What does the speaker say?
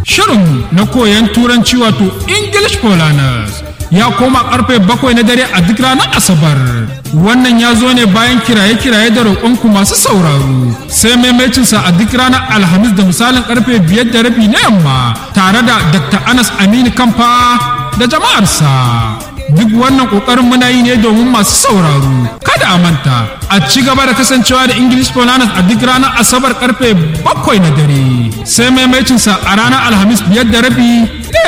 Shirin na koyon turanci wato English for Learners ya koma karfe bakwai na dare a duk ranar Asabar. Wannan ya zo ne bayan kiraye-kiraye da roƙonku masu sauraro. Sai maimacinsa a duk ranar Alhamis da misalin karfe biyar da rabi na yamma tare da Dr. Anas Aminu Kamfa da jama'arsa. Duk wannan ƙoƙarin muna yi ne domin masu sauraro. Kada a manta, a ci gaba da kasancewa da English for Learners a duk ranar Asabar karfe bakwai na dare. Sai maimacinsa a ranar Alhamis biyar da rabi